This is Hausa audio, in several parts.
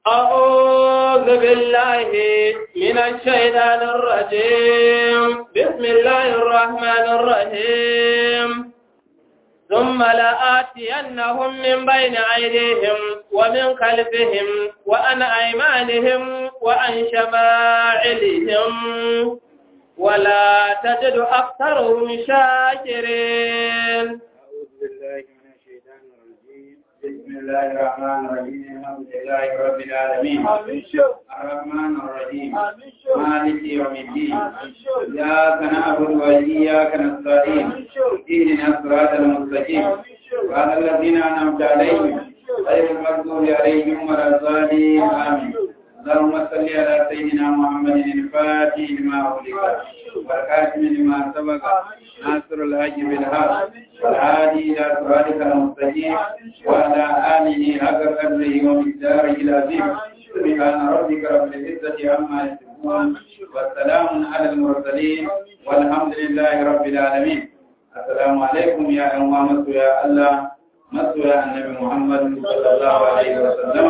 أعوذ بالله من الشيطان الرجيم بسم الله الرحمن الرحيم ثم لآتينهم من بين أيديهم ومن خلفهم وعن أيمانهم وعن شمائلهم ولا تجد أكثرهم شاكرين أعوذ بالله من الشيطان الرجيم بسم الله الرحمن الرحيم الحمد لله رب العالمين الرحمن الرحيم مالك يوم الدين إياك نعبد وإياك نستعين اهدنا الصراط المستقيم وعلى الذين أنعمت عليهم غير المغضوب عليهم ولا الضالين آمين اللهم صل على سيدنا محمد الفاتح لما أغلق والخاتم لما سبق ناصر الحج بالحق والهادي إلى صراطك المستقيم وعلى آله حق قدره ومقداره العظيم سبحان ربك رب العزة عما يصفون والسلام على المرسلين والحمد لله رب العالمين السلام عليكم يا أمام يا الله مسوى النبي محمد صلى الله عليه وسلم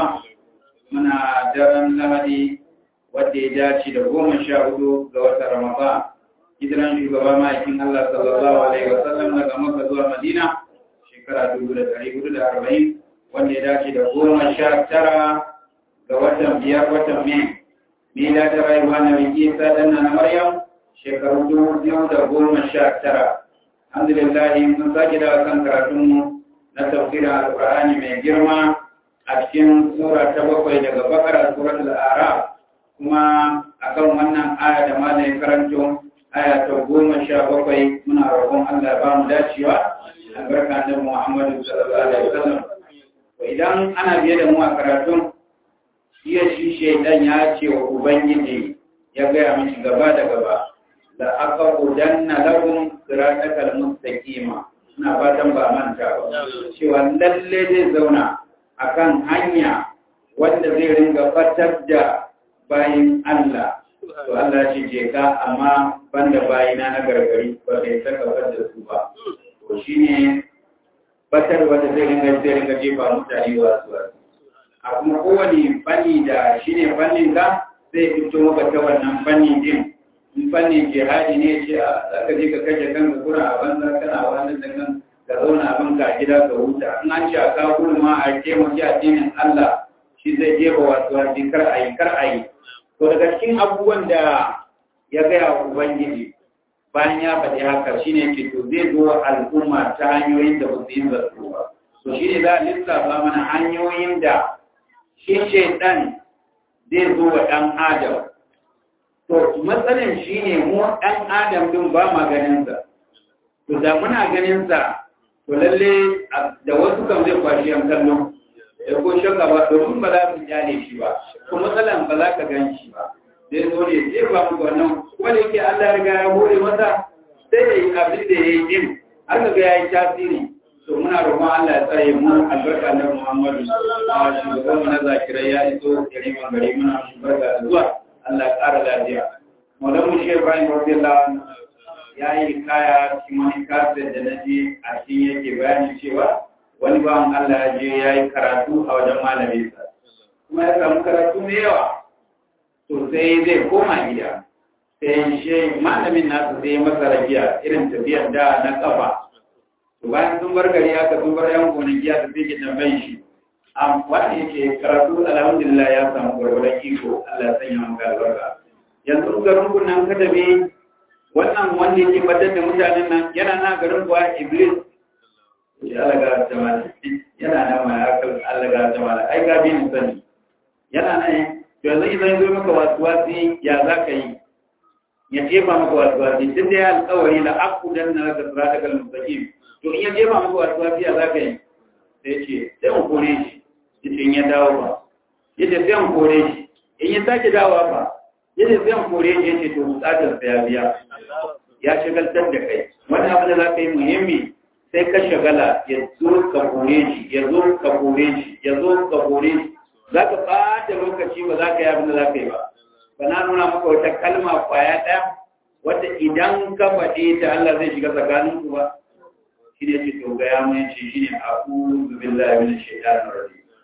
muna daren lahadi wadda ya dace da goma sha hudu ga watan ramadan hijiran shugaba ma'aikin Allah sallallahu alaihi wasallam daga Makka zuwa Madina shekara dubu da ɗari hudu da arba'in wanda ya dace da goma sha tara ga watan biyar watan Mai mila ta rayuwa na biki isa danna na Maryam shekaru dubu biyu da goma sha tara alhamdulillah mun sake da kan karatunmu na tafsirin alƙur'ani mai girma a cikin sura ta bakwai daga bakara surat al'arab kuma akan wannan aya da malayin karanto aya ta goma sha bakwai muna roƙon Allah ba mu dacewa albarka da Muhammadu sallallahu alaihi wasallam idan ana biye da mu a karatun shi shi shaidan ya ce wa ubangiji ya gaya mishi gaba da gaba da aka udanna lahum siratal mustaqima ina fatan ba manta ba cewa lalle zai zauna akan hanya wanda zai ringa fatar da bayin Allah to Allah ce je ka amma banda bayina na gargari ba kai saka fatar da su ba to shine fatar wanda zai ringa zai ringa jefa mutane wa su a kuma kowane fanni da shine fannin ka zai fito maka ta wannan fanni din in fannin jihadi ne ce a zaka je ka kashe kanka kura a banza kana wannan da kan ka zauna abin ka gida ka huta in an ce a kawo ma a taimaki addinin Allah shi zai jefa wasu wasu kar a yi kar a yi to daga cikin abubuwan da ya gaya wa ubangiji bayan ya faɗi haka shi ne ke to zai zo al'umma ta hanyoyin da ba su yi zarto ba to shi ne za a lissafa mana hanyoyin da shi shaidan zai zo wa ɗan adam to matsalin shi ne mu ɗan adam din ba ma ganinsa to da muna ganinsa to lalle da wasu kan zai kwashi yan kallo da ko shakka ba domin ba za su kyale shi ba ko matsalan ba za ka gan shi ba zai zo ne zai ba mu wannan wanda yake Allah riga ya hore masa sai ya yi abin da ya yi din har ga ya yi tasiri to muna roƙon Allah ya tsare mu albarka na Muhammadu a shugaban mu na zakirai ya iso gari man gari muna barka da zuwa Allah ya ƙara lafiya Maulamu Shehu Ibrahim radiyallahu anhu ya yi kaya cikin wani kafin da na je a cikin yake bayanin cewa wani bawan Allah ya je ya yi karatu a wajen malaminsa kuma ya samu karatu mai yawa to sai zai koma gida sai shi malamin nasu sai ya masa rabiya irin tafiyar da na kafa to bayan sun bar gari aka sun bar yan gonaki aka sai ke tambayin shi wanda yake karatu alhamdulillah ya samu gwargwaron iko Allah ya sanya maka albarka yanzu garin kunan ka tafi wannan wanda yake batar da mutanen nan yana na garin kuwa iblis ya alaga jama'a yana nan ma ya kan alaga jama'a ai ga bin sani yana nan to yanzu idan zo maka wasu wasi ya za ka yi ya jefa maka wasu wasi duk da ya alƙawari la aqudan na da siratal mustaqim to in ya jefa maka wasu wasi ya za ka yi sai ce sai mu kore shi yace in ya dawo ba yace sai mu kore shi in ya sake dawowa ba yace sai mu kore shi yace to bukatar sa ya biya ya shagaltar da kai wani abu da za ka yi muhimmi sai ka shagala ya zo ka kore shi ya zo ka kore shi ya zo ka kore shi za ka ɓata lokaci ba za ka yi abin da za ka yi ba ba na nuna maka wata kalma kwaya ɗaya wadda idan ka faɗe ta Allah zai shiga tsakanin ku ba shi ne ce to ga ya mun ce shi ne a ƙuzu billahi min shaitanir rajim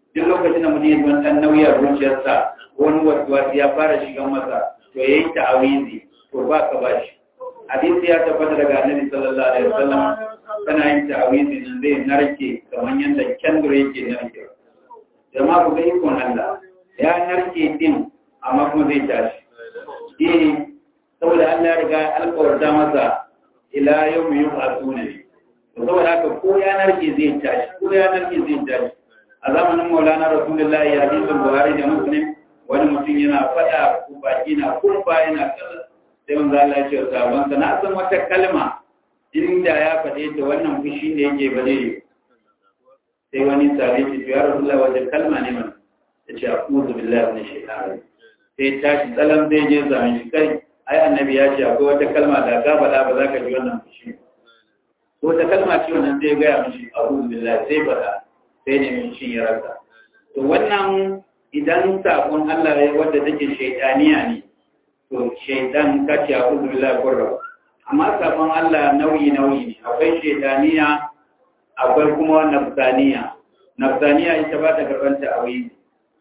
duk lokacin da mutum ya ji ɗan nauyi a zuciyarsa wani wasu ya fara shigan masa to ya yi ta'awizi to ba ka ba shi hadisi ya tabbata daga annabi sallallahu alaihi wasallam kana yin ta'awizi nan zai narke kamar yadda kendur yake narke jama'a ku ga ikon Allah ya narke din amma kuma zai tashi eh saboda Allah ya riga alƙawarta masa ila yawmi yub'athuna saboda haka ko ya narke zai tashi ko ya narke zai tashi a zamanin Maulana Rasulullahi hadisin Buhari da Muslim wani mutum yana faɗa ko baki na kumfa yana kaza sai manzo Allah ya ce sabon sa na san wata kalma inda ya faɗe ta wannan fushi ne yake ba zai sai wani sahabi ce ya Rasulullahi wata kalma ne man ya ce a'udhu billahi minash shaitani sai tashi tsalan zai je zame shi kai ai annabi ya ce akwai wata kalma da ka faɗa ba za ka ji wannan fushi ko ta kalma ce wannan zai gaya mishi a'udhu billahi sai faɗa sai ne min shi ya rasa to wannan idan sabon Allah ya wadda take shaitaniya ne to shaitan kace a kudu billahi qurra amma sabon Allah nauyi nauyi ne akwai shaitaniya akwai kuma nafsaniya nafsaniya ita ba ta karban ta awi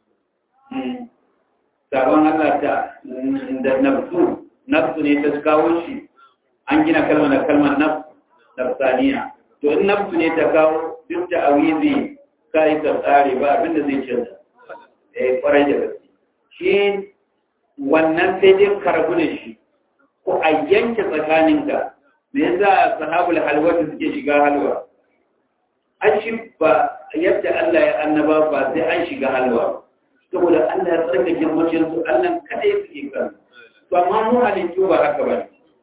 sabon Allah ta da nafsu nafsu ne ta kawo shi an gina kalmar da kalmar nafsu nafsaniya to in nafsu ne ta kawo duk da awizi kai ka tsare ba abinda zai canza eh kwarai da gaske shi wannan sai dai karbu da shi ko a yanke tsakaninka me yasa sahabul halwatu suke shiga halwa an shi ba yadda Allah ya annaba ba sai an shiga halwa saboda Allah ya tsarka girmacin su Allah kada ya suke kan to amma mu halittu ba haka ba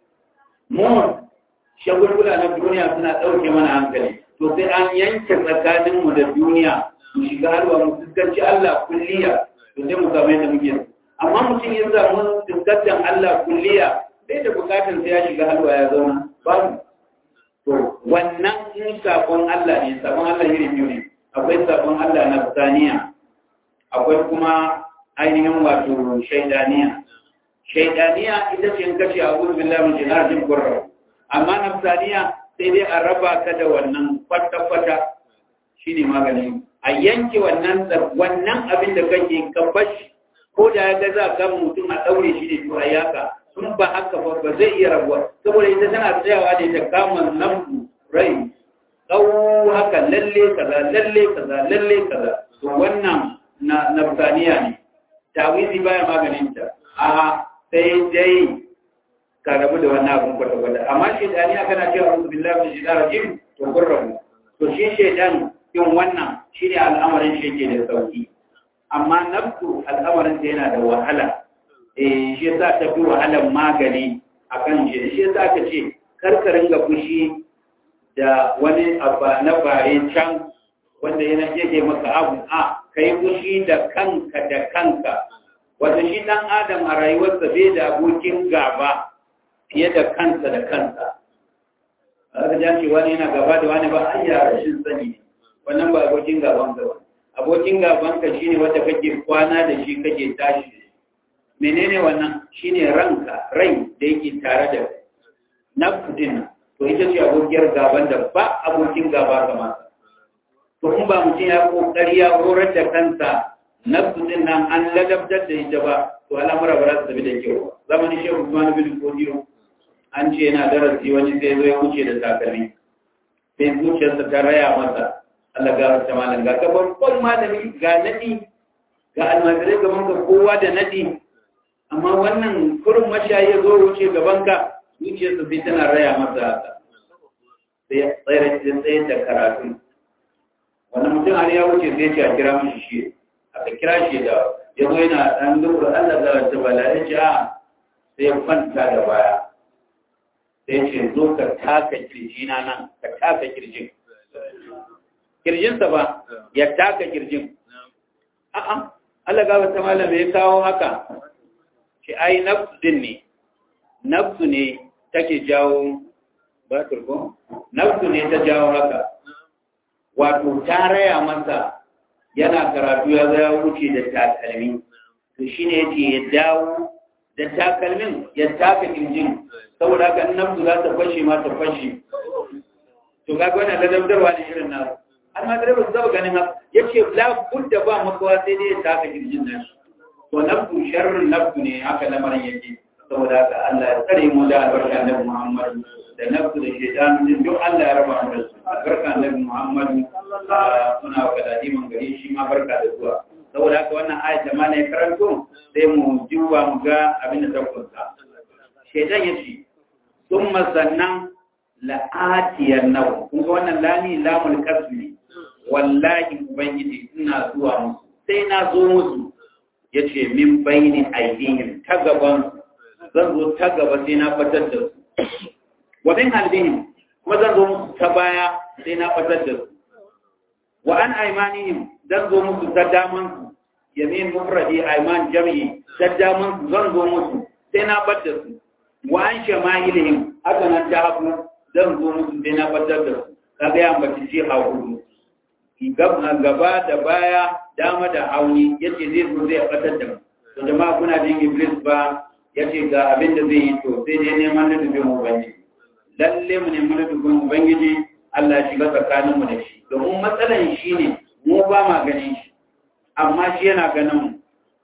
mu shagulgula na duniya suna ɗauke mana hankali to sai an yanke tsakaninmu da duniya mu shiga halwa mu fuskanci Allah kulliya to sai mu samu yadda muke amma mutum ya samu fuskantar Allah kulliya sai da bukatar sai ya shiga halwa ya zauna babu to wannan in sabon Allah ne sabon Allah iri biyu ne akwai sabon Allah na saniya akwai kuma ainihin wato shaidaniya shaidaniya ita ce in kace a wurin billahi min jinajin qurra amma nafsaniya sai dai a raba ka da wannan kwata-kwata shine magani a yanke wannan wannan abin da kake ka bashi ko da ya ga za ka mutum a daure shi ne to a yaka sun ba haka ba ba zai iya rabuwa saboda ita tana tsayawa ne ta kama nafsu rai tsawo haka lalle kaza lalle kaza lalle kaza to wannan na nafsaniya ne tawizi baya maganin ta a sai dai ka rabu da wannan abin kwata-kwata amma shaidaniya kana cewa a'udhu billahi min shaitanir rajim to kun rabu to shi shaidan yin wannan shine al'amarin shi yake da sauki amma nafsu al'amarin ta yana da wahala eh shi yasa ta fi wahalar magani akan shi shi yasa aka ce karkarin ga fushi da wani abba na bare can wanda yana yake maka abu a kai fushi da kanka da kanka wanda shi dan adam a rayuwarsa bai da abokin gaba fiye da kansa da kansa aka jan ce wani yana gaba da wani ba an yi rashin sani wannan ba abokin gaban ka ba abokin gaban ka shine wanda kake kwana da shi kake tashi da shi menene wannan shine ranka rai da yake tare da nafsu din to ita ce abokiyar gaban da ba abokin gaba kamar to in ba mutum ya kokari ya horar da kansa nafsu din nan an ladabtar da ita ba to al'amura ba za su tafi da kyau zamanin shehu Usman bin Fodiyo an ce yana darasi wani sai zo ya wuce da takalmi sai zuciyarsa ta raya masa Allah ga wata malam ga ka babban malami ga nadi ga almajirai gaban ka kowa da nadi amma wannan kurin mashayi ya zo wuce gaban ka zuciyarsa sai tana raya masa haka sai ya tsayar tsaye da karatu wannan mutum har ya wuce sai ce a kira mishi shi aka kira shi da ya zo yana ɗan lura Allah ga wata bala ya ce a sai ya kwanta da baya sai ce zo ka taka kirjina nan ka taka kirjin kirjinsa ba ya taka kirjin a'a Allah ga wata malam ya kawo haka shi ai nafsu din ne nafsu ne take jawo ba turko nafsu ne ta jawo haka wato ta raya masa yana karatu ya zaya wuce da takalmi to shine yace ya dawo da takalmin ya taka kirjin saboda haka nafsu za ta fashe ma ta fashe to kaga wannan ladabdarwa ne irin na almajirai ba su zaba ganin haka ya ce labudda ba makawa sai dai ya taka jirgin nashi to nafsu sharrin nafsu ne haka lamarin yake saboda haka Allah ya tsare mu da albarka annabi Muhammad da nafsu da shaitan din duk Allah ya raba mu da su albarka annabi Muhammad muna wa galadi mun gari shi ma barka da zuwa saboda haka wannan ayat da mana ya karanto sai mu jiwa mu ga abin da ta kunsa shaitan ya ce summa sannan la'atiyar nau kun ga wannan lami lamul kasmi wallahi ubangiji ina zuwa musu sai na zo musu ya ce min bayani aidihim ta gaban zan zo ta gaba sai na fatar da su wa min halbihim kuma zan zo musu ta baya sai na fatar da su wa an aimanihim zan zo musu ta daman su yamin mufradi aiman jami'i ta daman su zan zo musu sai na fatar da su wa an shama'ilihim haka nan ta hagu zan zo musu sai na fatar da su kaga ya ambaci shi hagu gaba da baya dama da hauni yace zai zo zai fatar da mu to jama'a kuna jin iblis ba yace ga abin da zai yi to sai dai neman da dubin ubangiji lalle mu neman da dubin ubangiji Allah ya shiga tsakanin mu da shi domin matsalan shi ne mu ba ma ganin shi amma shi yana ganin mu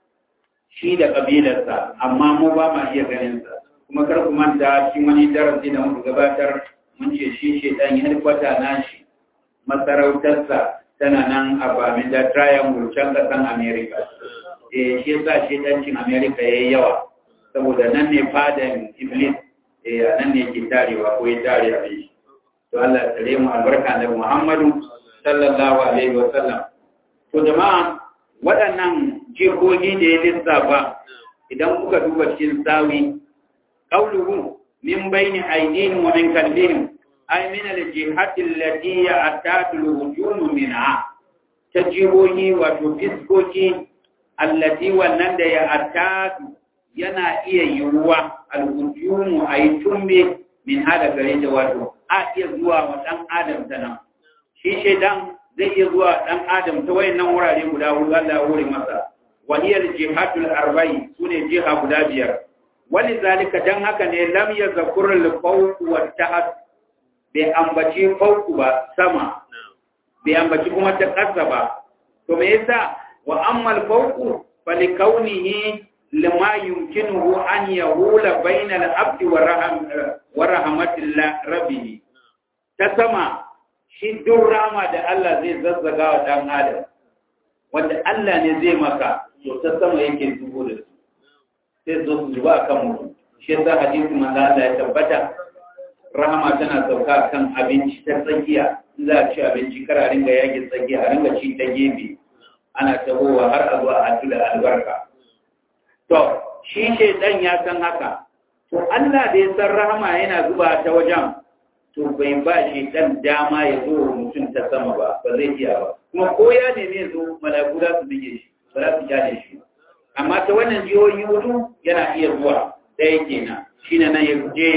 shi da kabilarsa amma mu ba ma iya ganin sa kuma kar ku manta shi wani darasi da muka gabatar mun ce shi shedan ya kwata na shi masarautarsa tana nan a bamin da triangle can kasan America. Eh shi yasa shi dancin America yayi yawa saboda nan ne fadan Iblis eh nan ne ke tarewa ko ya tare a shi. To Allah ya tsare mu albarka da Muhammadu sallallahu alaihi wa sallam. To jama'a waɗannan jikoki da ya lissafa idan kuka duba cikin sawi qauluhu min bayni aydihim wa min kalbihim ay min al-jihati allati ya'tadu al-hujum minha tajibohi wato fiskoki allati wannan da ya'tadu yana iya yiwuwa al-hujum ay tumbe min hada gare da wato a iya zuwa wa dan adam tana shi shedan zai iya zuwa dan adam ta wayannan wurare guda hudu Allah ya hore masa wa hiya al-jihatul arba'i sune jiha guda biyar wani zalika dan haka ne lam yazkur al-fawq wa tahat bai ambaci fauku ba sama bai ambaci kuma ta ƙasa ba to me yasa wa ammal fauku fali kaunihi lima yumkinuhu an yahula baina al-abdi wa raham wa rahmatillah rabbih ta sama shi duk rama da Allah zai zazzaga wa dan adam wanda Allah ne zai maka to ta sama yake zubo da su sai zo su zuba kan mutum shi yasa hadisi manzo Allah ya tabbata rahama tana sauka kan abinci ta tsakiya in za a ci abinci kar a ringa yage tsakiya a ringa ci ta gefe ana tabowa har a zuwa a da albarka to shi shaidan ya san haka to Allah da ya san rahama yana zuba ta wajen to bai ba shaidan dama ya zo wa mutum ta sama ba ba zai iya ba kuma ko ya neme ya zo malaku za su bige shi ba za su kyale shi amma ta wannan jihohi hudu yana iya zuwa ɗaya kenan shine nan ya je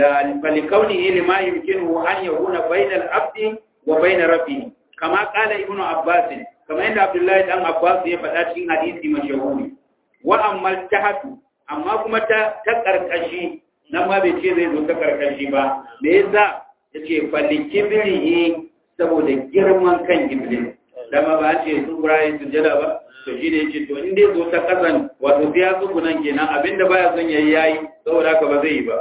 فلكونه لما يمكنه أن يكون بين العبد وبين ربه كما قال ابن عباس كما عند عبد الله بن عباس يفعل في حديث مشهور وأما التحت أما كما تكركشي نما بيتي زي zo takarkashi ba me yasa yace falikibrihi saboda girman kan iblis dama ba ce su burayi sujada ba to shi ne yace to in dai zo ta kasan wato sai ya tsugunan kenan abinda baya son yayi yayi saboda haka ba zai yi ba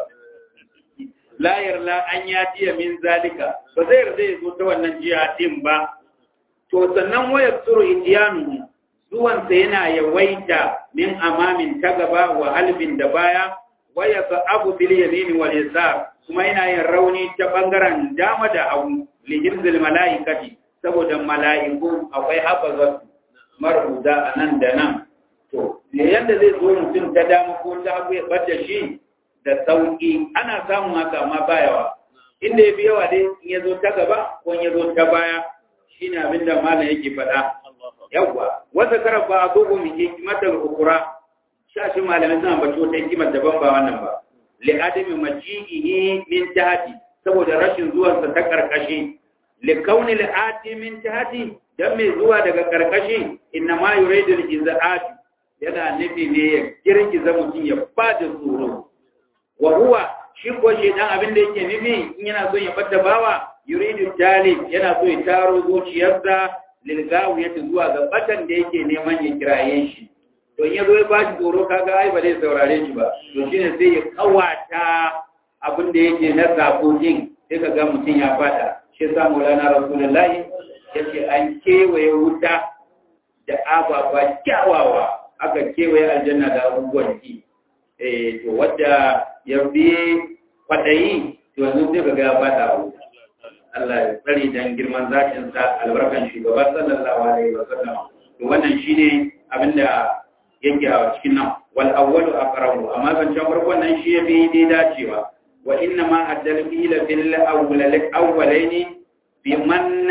la yarla an ya tiya min zalika ba zai yarda ya zo ta wannan jiya din ba to sannan waya tsuru indiyanu zuwansa yana yawaita min amamin ta gaba wa halbin da baya waya sa abu bil yamini wal yasar kuma yana yin rauni ta bangaren dama da hagu li hirzil malaikati saboda mala'iku akwai hafazat maruda anan da nan to yadda zai zo mutum ta dama ko ta hagu ya bada shi da sauƙi ana samun haka amma ba yawa inda ya fi yawa dai in ya zo ta gaba ko in ya zo ta baya shi ne abin da malam yake faɗa yawwa wata karar ba a gogo mai hikimatar ukura shashin malamai suna bace wata hikimar daban ba wannan ba li adami maji'ihi min tahti saboda rashin zuwansa ta karkashi li kauni li ati min tahti dan mai zuwa daga karkashi inna ma yuridu al-izaat yana nufi ne ya girgiza mutum ya bada tsoro wa huwa shi ko shedan abin da yake nufi in yana son ya bada bawa yuridu talib yana so ya taro zuciyarsa lilgawiyati zuwa ga batan da yake neman ya kiraye shi to in yazo ya ba shi tsoro kaga ai ba zai saurare shi ba to shine sai ya kawata abin da yake na sako din sai ka ga mutum ya fada shi yasa Maulana Rasulullahi yace an kewaye wuta da ababa kyawawa aka kewaye aljanna da abubuwan ki eh to wadda ya bi kwadayi to yanzu sai ka ga ya fada wuta Allah ya tsare dan girman zatin sa albarkan shugaba sallallahu alaihi wasallam to wannan shine abinda yake a cikin nan wal awwalu aqrabu amma ban can farkon nan shi yafi dai dacewa wa inna ma addal ila fil awwal awwalaini biman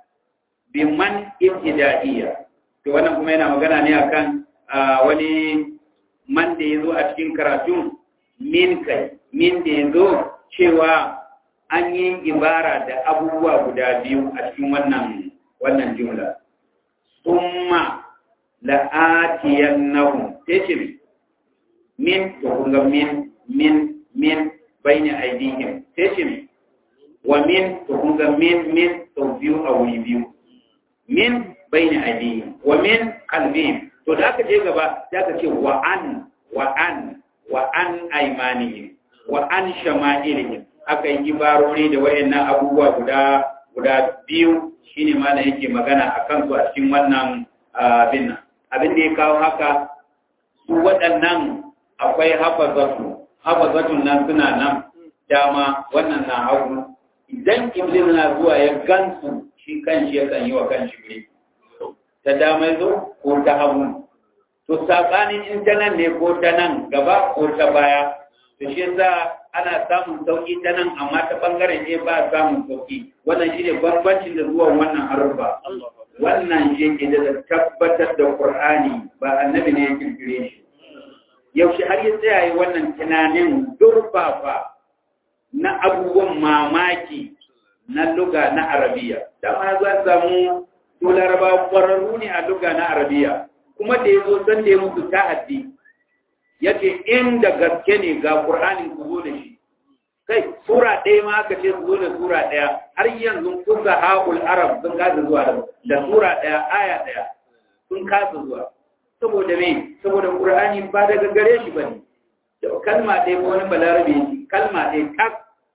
biman ibtidaiya to wannan kuma yana magana ne akan wani man da yazo a cikin karatun min kai min da yazo cewa an yi ibara da abubuwa guda biyu a cikin wannan wannan jumla summa la'atiyannahum tace min to kunga min min min bayna aydihim tace wa min to kunga min min to biyu a wuri biyu min bayna aydihim wa min qalbihim to da aka je gaba sai aka ce wa an wa an wa an aymanihim wa an shama'ilihim aka yi ibarori da wayannan abubuwa guda guda biyu shine ma yake magana akan su a cikin wannan abin nan abin da ya kawo haka su waɗannan akwai hafazatu hafazatun nan suna nan dama wannan na hagu idan iblis na zuwa ya gansu shi kanshi yakan yi wa kanshi ne ta dama zo ko ta hagu to sabanin in ta nan ne ko ta nan gaba ko ta baya to shi yasa ana samun sauki ta nan amma ta bangaren ne ba samun sauki wannan shine bambancin da zuwan wannan harufa wannan shi ke da tabbatar da Qur'ani ba annabi ne ya kirkire shi yaushe har ya tsaya yi wannan tunanin durfafa na abubuwan mamaki na luga na arabiya dama za samu to laraba kwararru ne a luga na arabiya kuma da ya zo san da ya musu ta'addi ya ce inda gaske ne ga Qur'anin ku zo da shi kai sura ɗaya ma aka ce su zo da sura ɗaya har yanzu kusa haƙul arab sun kasa zuwa da sura ɗaya aya ɗaya sun kasa zuwa saboda me saboda qur'ani ba daga gare shi bane da kalma ɗaya ko wani balarabe shi kalma ɗaya tak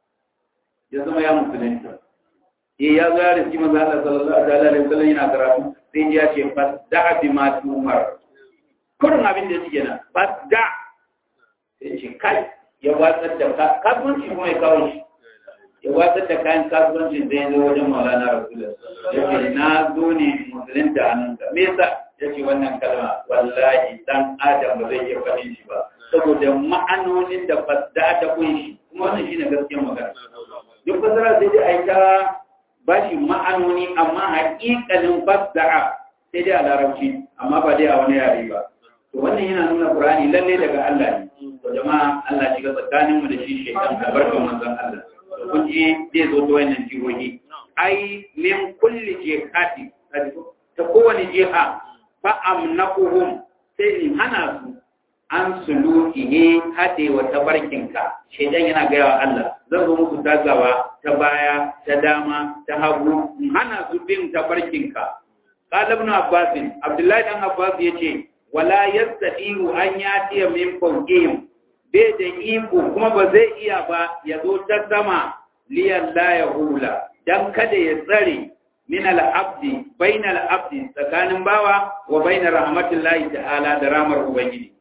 ya zama ya musulunta eh ya zo ya riski manzo Allah sallallahu alaihi wasallam yana karatu sai ya ce fasda bi ma tumar kurin abin da yake na fasda sai ce kai ya watsar da kasuwanci kuma ya kawo shi ya watsar da kayan kasuwanci zai zo wajen maulana rasulullah ya ce na zo ne musulun da hannunka me yasa ya ce wannan kalma wallahi dan adam ba zai iya faɗin shi ba saboda ma'anonin da fasda ta kunshi kuma wannan shine gaskiyar magana duk fasara sai dai a yi ta ba shi ma'anoni amma haƙiƙanin fasda'a sai dai a larabci amma ba dai a wani yare ba to wannan yana nuna Qur'ani lalle daga Allah ne to jama'a Allah shiga tsakanin mu da shi shekan albarkan manzon Allah to kun ji zai zo ta wannan jihohi ai min kulli jihati ta kowane jiha fa amnaquhum sai in hana su an sulukihi hade wa tabarkinka shedan yana gaya wa Allah zan zo muku tagawa ta baya ta dama ta hagu in hana su bin tabarkinka qala ibn abbas abdullahi dan abbas yace wala yastati'u an yatiya min fawqihim bai da iko kuma ba zai iya ba ya zo ta sama liyan la ya hula dan kada ya tsare min al-abdi bain al-abdi tsakanin bawa wa bain rahmatillahi ta'ala da ramar ubangiji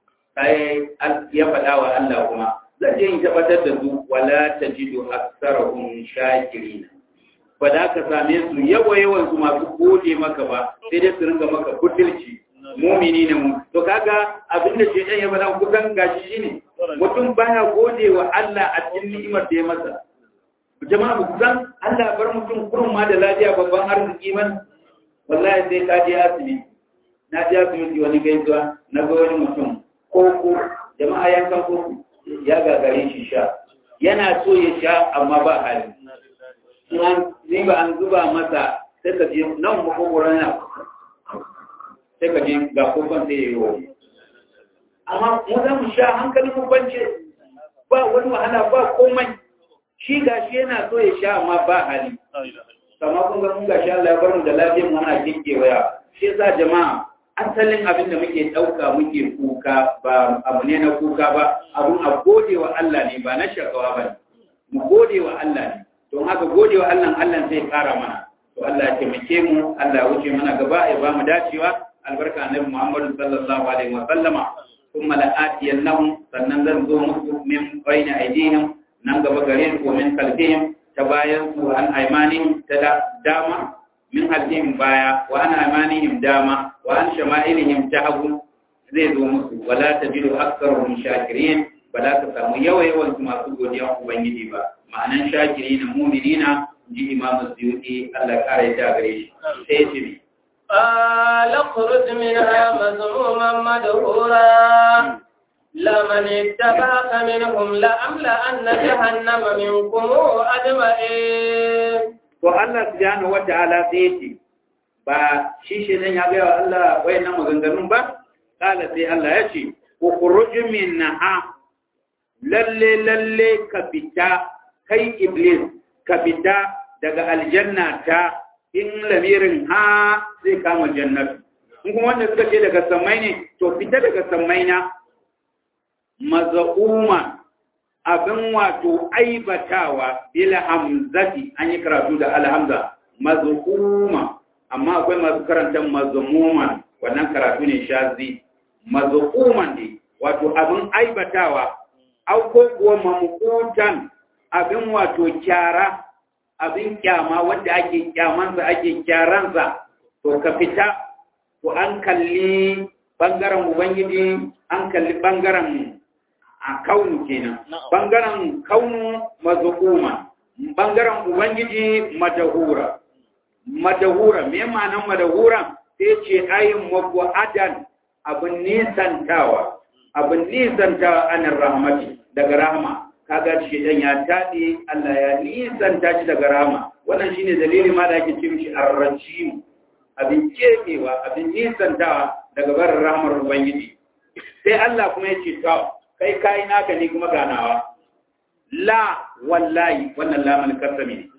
sai ya faɗa wa Allah kuma zan je in tabbatar da su wala tajidu aktsarahum shakirin ba da ka same su yawa yawan su masu gode maka ba sai dai su ringa maka butulci mumini ne mu to kaga abin da shedan ya bada kusan gashi shine mutum baya gode wa Allah a cikin ni'imar da ya masa jama'a ku san Allah bar mutum kurun ma da lafiya babban arziki man wallahi sai ka je asibiti na je asibiti wani gaisuwa na ga wani mutum koko jama'a yankan koko ya gagare shi sha yana so ya sha amma ba hali ni ba an zuba masa sai ka je nan makogoron yana sai ka je ga kokon sai ya yi wani amma mu za mu sha hankalin mu bance ba wani wahala ba komai shi gashi yana so ya sha amma ba hali kama kun ga mun gashi Allah ya bar mu da lafiyar mu ana kikkewaya shi yasa jama'a asalin abin da muke ɗauka muke kuka ba abu ne na kuka ba abun a gode wa Allah ne ba na shakawa ba ne mu gode wa Allah ne don haka gode wa Allah Allah zai ƙara mana to Allah ya taimake mu Allah ya wuce mana gaba ya ba mu dacewa albarka annabi Muhammad sallallahu alaihi wa sallama kuma la atiyannahum sannan zan zo musu min bayna aydihim nan gaba gare su min kalbihim ta bayan su an aimanihim ta dama min halihim baya wa an aimanihim dama wa an shama'ilihim ta hagu zai zo musu wala tajidu aktharuhum shakirin ba za ka samu yawa yawan su masu godiya ubangiji ba ma'anan shakirina mu'minina ji imam suyuti Allah kare ta gare shi sai ya ce قال اخرج منها مذموما مدحورا لمن اتبعك منهم لأملأن جهنم منكم أجمعين to Allah subhanahu wata'ala sai yace ba shi shi nan ya ga Allah wayannan maganganun ba kala sai Allah ya ce ukhruj minha lalle lalle ka fita kai iblis ka fita daga aljanna ta in lamirin ha zai kama jannatu in kuma wanda suka ce daga samai ne to fita daga samai na maza'uma abin wato aibatawa bil hamzati an yi karatu da alhamza maz'uma amma akwai masu karanta mazmuman wannan karatu ne shazi maz'uman ne wato abin aibatawa au ko kuwa mamqutan abin wato kyara abin kyama wanda ake kyamansa ake kyaransa to ka fita to an kalli bangaren ubangiji an kalli bangaren a kaunu kenan bangaren kaunu mazukuma bangaren ubangiji madahura madahura me ma'anar madahura sai ce ayin mabu'adan abin nisantawa abin nisantawa anan rahmati daga rahama kaga shi dan ya tade Allah ya nisanta shi daga rahama wannan shine dalilin ma da ake ce mishi arrajim abin kemewa abin nisantawa daga barin rahmar ubangiji sai Allah kuma ya ce to kai kayi naka ne kuma ganawa la wallahi wannan lamun kasami ne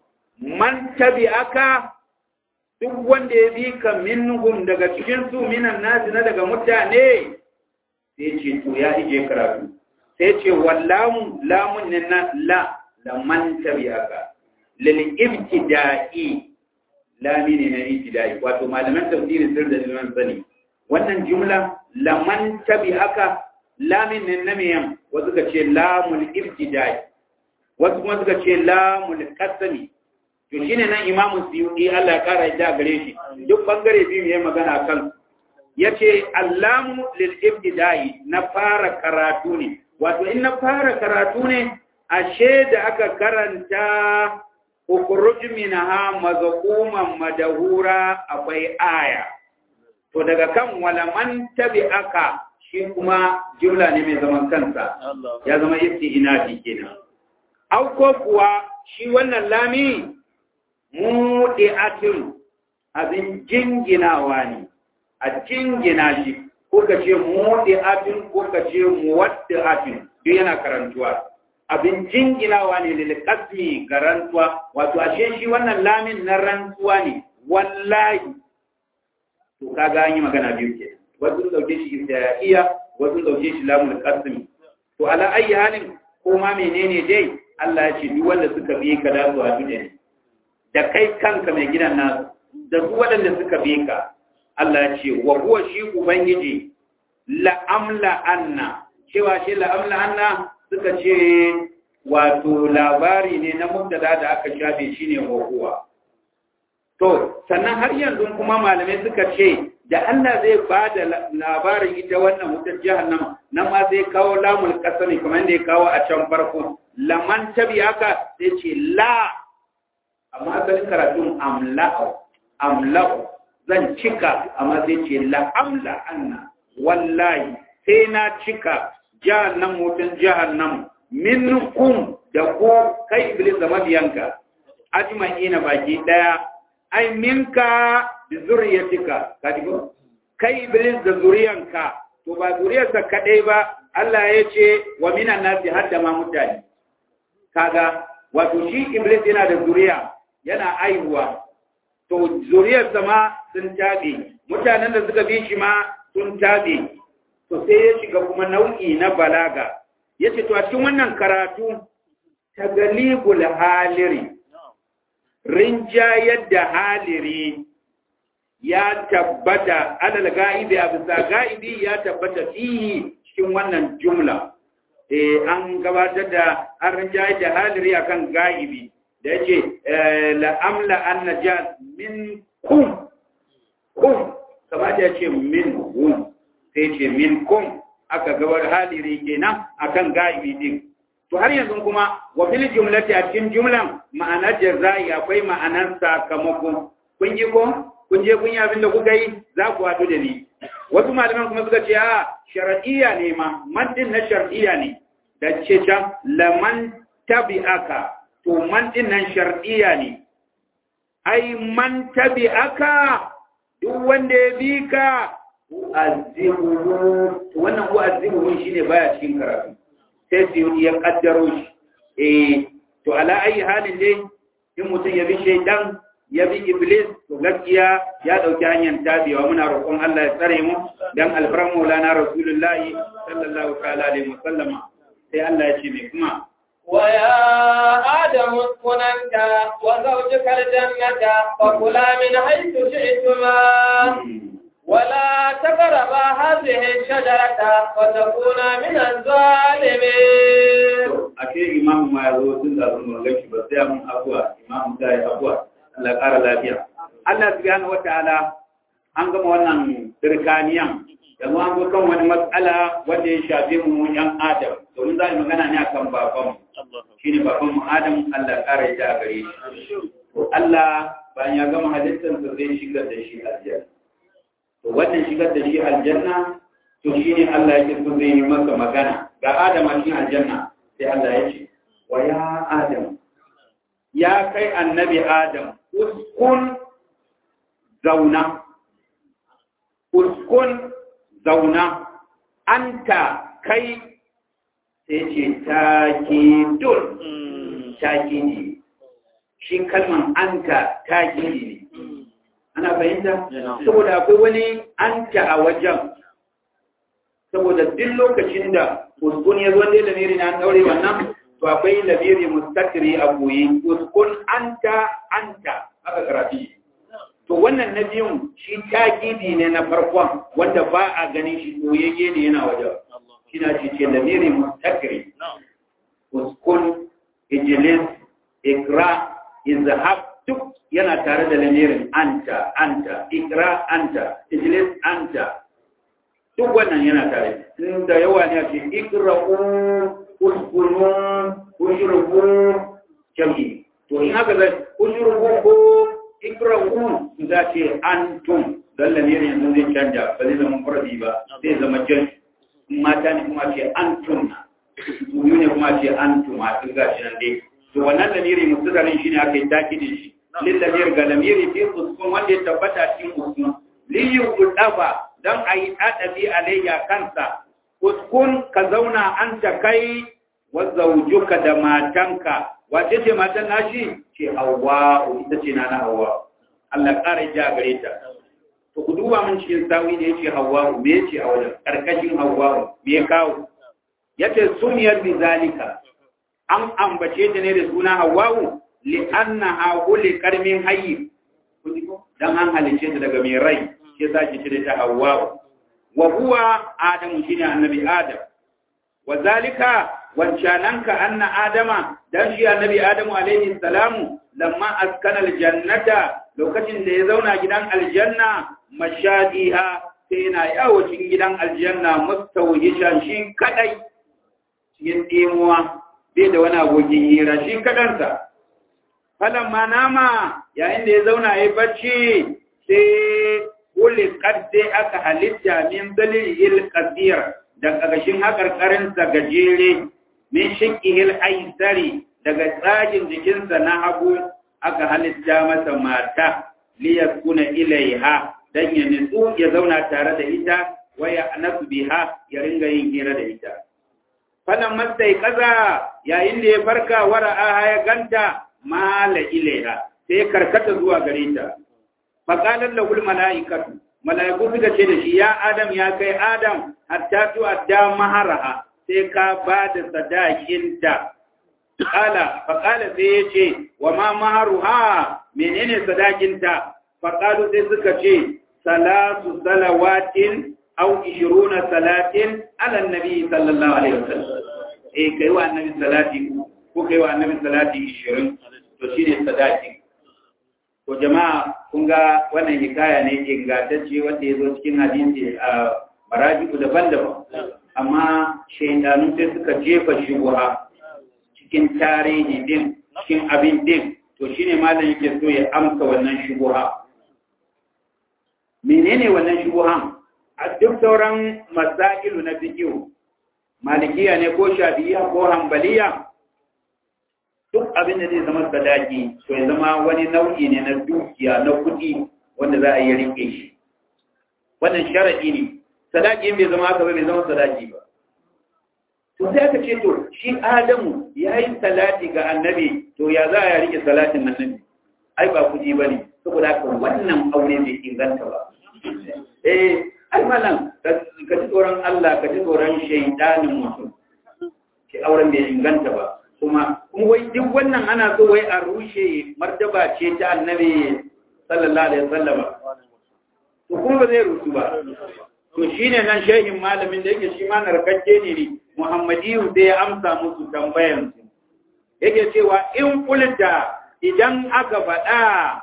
man tabi aka duk wanda ya bi ka minhum daga cikin su minan nasi na daga mutane sai ce to ya ije karatu sai ce wallamu lamun ne na la la man tabi aka lil ibtida'i lami ne na ibtida'i wato malaman tafsiri sir da liman sani wannan jumla laman tabi aka lamin nan na miyan wasu ka ce lamul ibtidai wasu kuma suka ce lamul qasami to shine nan imamu suyuti Allah ya kara da gare shi duk bangare biyu yayin magana kan yace allamu lil ibtidai na fara karatu ne wato in na fara karatu ne ashe da aka karanta ukhruj minha mazquman madahura akwai aya to daga kan walaman tabi'aka shi kuma jumla ne mai zaman kansa ya zama isti'inafi kenan au ko kuwa shi wannan lami mudi'atun abin jinginawa ne a jingina shi ko ka ce mudi'atun ko ka ce muwaddi'atun duk yana karantuwa abin jinginawa ne lil qasmi garantuwa wato ashe shi wannan lamin na rantsuwa ne wallahi to kaga an yi magana biyu kenan wasu dauke shi ibtidaiya wasu dauke shi lamul qasm to ala ayi halin ko ma menene dai Allah ya ce duk wanda suka bi ka da su a ne da kai kanka mai gidan nasu da duk waɗanda suka bi ka Allah ya ce wa huwa shi ubangiji la amla anna cewa shi la amla anna suka ce wato labari ne na mubtada da aka shafe shine wa huwa to sannan har yanzu kuma malamai suka ce da Allah zai ba da labarin ita wannan wutar jahannama nan ma zai kawo lamul kasami kamar da ya kawo a can farko laman tabi haka sai ce la amma asalin karatun amla'u amla'u zan cika amma sai ce la amla anna wallahi sai na cika jahannam wutar jahannam minkum da ku kai iblis da mabiyanka ajma'ina baki daya ai minka da zuriyatika kaji ko kai iblis da zuriyanka to ba zuriyarsa kadai ba Allah ya ce wa minan nasi hadda ma mutane kaga wato shi iblis yana da zuriya yana aihuwa to zuriyarsa ma sun tabe mutanen da suka bi shi ma sun tabe to sai ya shiga kuma nau'i na balaga yace to a cikin wannan karatu tagalibul haliri rinjayar da haliri ya tabbata alal ga'ibi a bisa ga'ibi ya tabbata fihi cikin wannan jumla eh an gabatar da an rinjayar da haliri akan ga'ibi da yace la amla an najat min kum kum kamar ya ce min hum sai ce min kum aka gabar haliri kenan akan ga'ibi din to har yanzu kuma wa fil jumlati a cikin jumlan ma'anar jazai akwai ma'anar sakamako kun yi ko kun je kun yi abin da kuka yi za ku haɗu da ni wasu malaman kuma suka ce a shar'iyya ne ma man din na shar'iyya ne da ce can laman tabi'aka to man din nan shar'iyya ne ai man tabi'aka duk wanda ya bi ka azibuhu to wannan ko azibuhu shine baya cikin karatu sai su ya kaddaro shi eh to ala ayi halin dai in mutum ya bi shaidan ya bi iblis to gaskiya ya dauki hanyar tabiwa muna roƙon Allah ya tsare mu dan alfaran maulana rasulullahi sallallahu ta'ala alaihi wasallama sai Allah ya ce mai kuma ويا آدم اسكن أنت وزوجك الجنة وكلا من حيث شئتما ولا تقربا هذه الشجرة فتكونا من الظالمين ake imamu ma ya zo tun da sun murga shi ba sai mun abuwa imamu ta yi abuwa Allah ƙara lafiya Allah subhanahu wataala an gama wannan birkaniyan yanzu an zo kan wani matsala wanda ya shafi mu yan adam domin za mu magana ne akan babanmu shine babanmu adam Allah ƙara ya a gare shi to Allah bayan ya gama halittarsa zai shigar da shi aljanna to wannan shigar da shi aljanna to shine Allah yake so zai yi masa magana ga Adam a cikin aljanna sai Allah ya ce wa ya Adam ya kai annabi Adam uskun zauna uskun zauna anta kai sai ce takidun takidi shi kalman anta takidi ne ana fahimta saboda akwai wani anta a wajen saboda duk lokacin da uskun ya zo da lamiri na daure wannan to akwai lamiri mustakiri a goyi uskun anta anta aka karafi to wannan na biyun shi takidi ne na farkon wanda ba a ganin shi koyayye ne yana wajen shi na ce ce lamiri mustakiri uskun ijilis ikra izhab duk yana tare da lamirin anta anta ikra anta ijlis anta duk wannan yana tare da yawa ne ake ikra'u uskunu ushrubu jami to in haka zai ushrubu ko ikra'u za ce antum dan lamirin yanzu zai canja ba zai zama fardi ba zai zama jan mata ne kuma ce antum su ne kuma ce antum a duk gashi nan dai to wannan lamiri mustadarin shine aka yi takidin shi lillamir ga lamiri fi uskun wanda ya tabbata cikin uskun liyu kudafa don a yi ɗaɗabi alayya kansa uskun ka zauna an ta kai wa zaujuka da matanka wace ce matan nashi ce hawa ita ce na na hawa Allah ƙara ja gare ta to ku duba mun cikin sawi da yace hawa me yace a wajen karkashin hawa me ya kawo yace suniyar bi zalika an ambace ta ne da suna hawa li'annaha khuliqat min hayy dan an halice ta daga mai rai shi yasa ki cire ta Hawwa wa huwa Adam shine annabi Adam wa zalika wancananka anna Adama dan shi annabi Adamu alaihi salamu lamma askana aljannata lokacin da ya zauna gidan aljanna mashadiha sai yana yawo cikin gidan aljanna mustawhishan shi kadai cikin dimuwa bai da wani abokin hira shi kadansa falamma nama yayin da ya zauna ya bacci sai kulis kadde aka halitta min dalilil qadir da kagashin hakarkarin sa gajere min shiqqihil aisari daga tsagin jikinsa na hagu aka halitta masa mata liyaskuna ilaiha dan ya nitsu ya zauna tare da ita waya anasu biha ya ringa yin hira da ita falan mastai kaza yayin da ya farka wara'a ya ganta mala ilaiha sai karkata zuwa gare ta faqalan lahul malaikatu malaiku suka ce da shi ya adam ya kai adam hatta tu adda maharaha sai ka ba da sadakinta Kala, faƙala sai ya ce, wa ma maharu ha menene sadakinta, faƙalu sai suka ce, salatu salawatin au ishiruna salatin ala nabi sallallahu alaihi wasallam. Eh, kai wa annabi salati ko kai wa annabi salati ishirin, to shine sadaki. To jama'a kun ga wannan hikaya ne ingantacce wanda ya zo cikin hadisi a marajiku daban-daban. Amma shaidanu sai suka jefa shubuha cikin tarihi din cikin abin din to shine malam yake so ya amsa wannan shubuha menene wannan shubuhan a duk sauran masailu na fiqh malikiya ne ko shafi'iyya ko hanbaliya duk abin da zai zama sadaki to ya zama wani nau'i ne na dukiya na kuɗi wanda za a yi rike shi wannan sharadi ne sadaki bai zama haka ba bai zama sadaki ba to sai aka ce to shi adamu ya yi salati ga annabi to ya za a rike salatin annabi ai ba kuɗi ba ne saboda haka wannan aure bai inganta ba eh ai malam ka ji tsoron Allah ka ji tsoron shaidanin mutum ke auren bai inganta ba kuma kuma wai duk wannan ana so wai a rushe martaba ce ta annabi sallallahu alaihi wasallam to kuma ba zai rusu ba to shine nan shehin malamin da yake shi ma narkakke ne ne Muhammadiyu sai ya amsa musu tambayansu. Yake cewa in kulta idan aka faɗa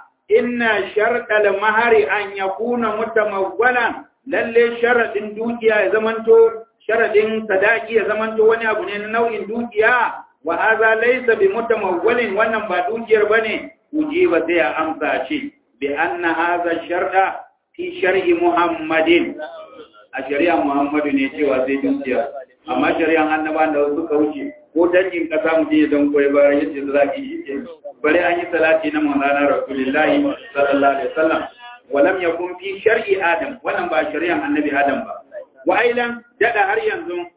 inna sharɗal mahari an ya kuna mutamawwalan lalle sharaɗin dukiya ya zamanto sharaɗin sadaki ya zamanto wani abu ne na nau'in dukiya wa haza laysa bi mutamawwalin wannan ba dukiyar bane ujiba sai ya amsa ce bi anna haza sharda fi shar'i muhammadin a shari'a muhammadu ne cewa sai dukiya amma shari'an annaba da suka wuce ko dangin kasa mu je don koyi ba yace za ki yi ke bare an yi salati na manzana rasulullahi sallallahu alaihi wasallam walam yakun fi shar'i adam wannan ba shari'an annabi adam ba wa ailan dada har yanzu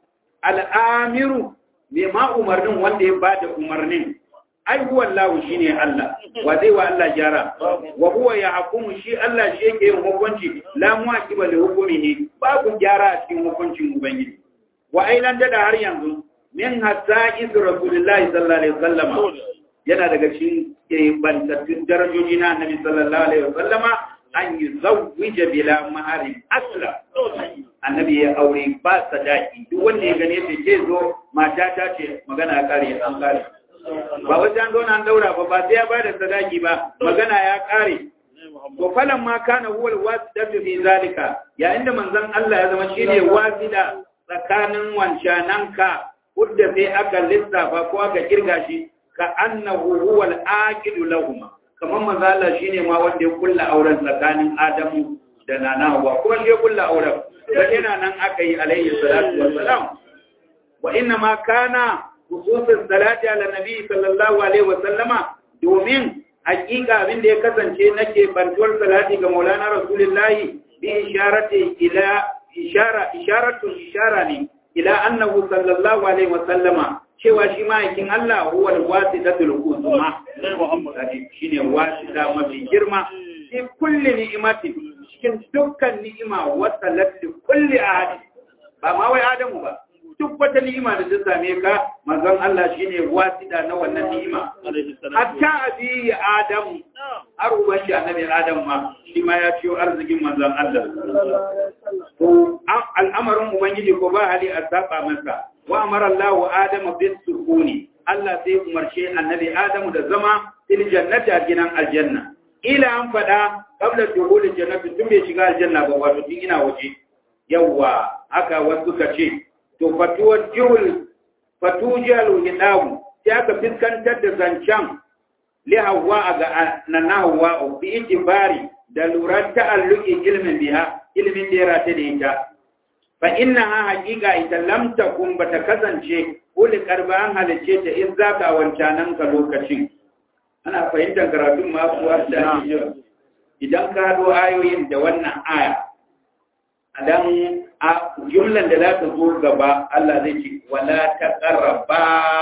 al'amiru me ma umarnin wanda ya bada umarnin ai huwa Allah shine Allah wa zai wa Allah jara wa huwa yahkumu shi Allah shi yake yin hukunci la mu'aqiba li hukmihi babu gyara a cikin hukuncin ubangiji wa ailan dada har yanzu min hatta iz rasulullahi sallallahu alaihi wasallam yana daga cikin bantattun darajoji na annabi sallallahu alaihi wasallam an yi zawwija bila maharin asla annabi ya aure ba sadaki duk wanda ya gane ta ce zo mata ta ce magana ya kare an kare ba wajen an zauna an daura ba ba sai ya bada sadaki ba magana ya kare to falan ma kana huwa alwasidatu fi zalika ya inda manzon Allah ya zama shine wasida tsakanin wancananka kudda sai aka lissafa ko aka kirga shi ka annahu huwa al-aqidu lahum kamar manzo Allah shine ma wanda ya kulla auren tsakanin Adamu da Nana Hawwa kuma shi ya kulla auren sai yana nan aka yi alaihi salatu wassalam wa inna ma kana khususus salati ala nabi sallallahu alaihi wasallama domin hakika abin da ya kasance nake bantuwar salati ga Maulana Rasulullahi bi isharati ila ishara isharatun ishara ne ila annahu sallallahu alaihi wasallama cewa shi ma'aikin Allah huwa al-wasitatul uzma shine wasita mafi girma fi kulli ni'matin cikin dukkan ni'ima wasalat li kulli ahad ba ma wai adamu ba duk wata ni'ima da ta same ka manzon Allah shine wasita na wannan ni'ima hatta abi adamu har uban shi annabi adam ma shi ma ya ciyo arzikin manzon Allah to al'amarin ubangiji ko ba hali a saba masa wa amara Allah Adam bis sukuni Allah sai umarce annabi Adam da zama fil jannati a gidan aljanna ila an fada qabla dukhulil jannati tun bai shiga aljanna ba wato tun ina waje yawa haka wasu ka ce to fatuwar jihul fatujal hidawu sai aka fiskantar da zancan li hawa ga nan hawa bi itibari da lura ta'alluqi ilmin biha ilmin da ya rata da ita fa inna ha haqiqa ita lam takun bata kasance uli karba an halice ta in zaka wancanan ka lokacin ana fahimtar karatun masu wanda idan ka hado ayoyin da wannan aya adan a jumlan da za ta zo gaba Allah zai ce wala taqarraba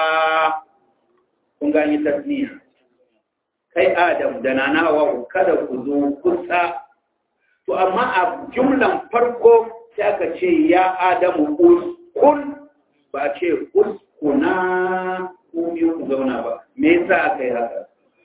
kun gani tasniya kai Adam da nana wa kada ku zo kusa to amma a jumlan farko sai aka ce ya Adamu uskun ba ce uskuna ku biyu ku zauna ba me yasa aka yi haka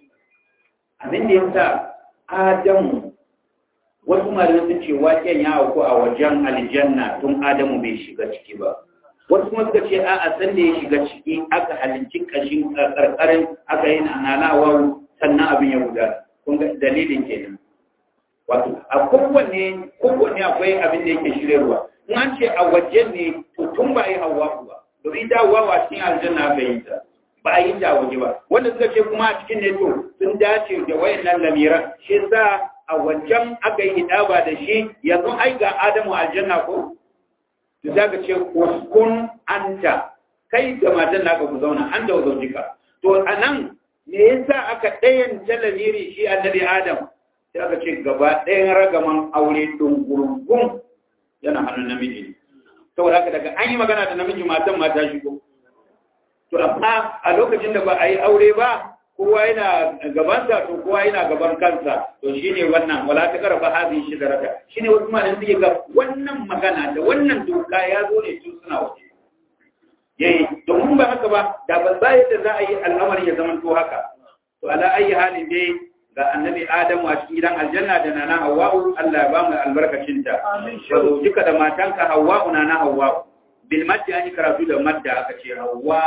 abin da yasa Adamu wasu malamai sun ce waken ya auku a wajen aljanna tun Adamu bai shiga ciki ba wasu kuma suka ce a'a san da ya shiga ciki aka halinci kashin karkarin aka yi nanawar sannan abin ya guda kun ga dalilin kenan wato a kowanne kowanne akwai abin da yake shiryarwa in an ce a wajen ne to tun ba yi hawa ba domin da hawa a cikin aljanna aka yi ta ba a yi ta waje ba wanda suka ce kuma a cikin ne to sun dace da wayannan lamiran shi sa a wajen aka yi hidaba da shi yanzu ai ga adamu aljanna ko to za ka ce uskun anta kai da matan naka ku zauna an da zaujika to anan me yasa aka ɗayan talamiri shi annabi adam sai aka ce gaba ɗayan ragaman aure dungurgun yana hannun namiji ne saboda haka daga an yi magana da namiji matan mata shigo to amma a lokacin da ba a yi aure ba kowa yana gabansa to kowa yana gaban kansa to shine wannan wala ta karfa hazi shi daraka shine wasu malamin suke ga wannan magana da wannan doka ya zo ne tun suna waje yayi domin ba haka ba da ba za yadda za a yi al'amari ya zama to haka to ala ayi halin dai ga annabi adamu a cikin gidan aljanna da nana hawwa'u Allah ya ba mu albarkacin ta wa zojika da matanka hawwa'u nana hawwa'u bil madda an karatu da madda aka ce hawwa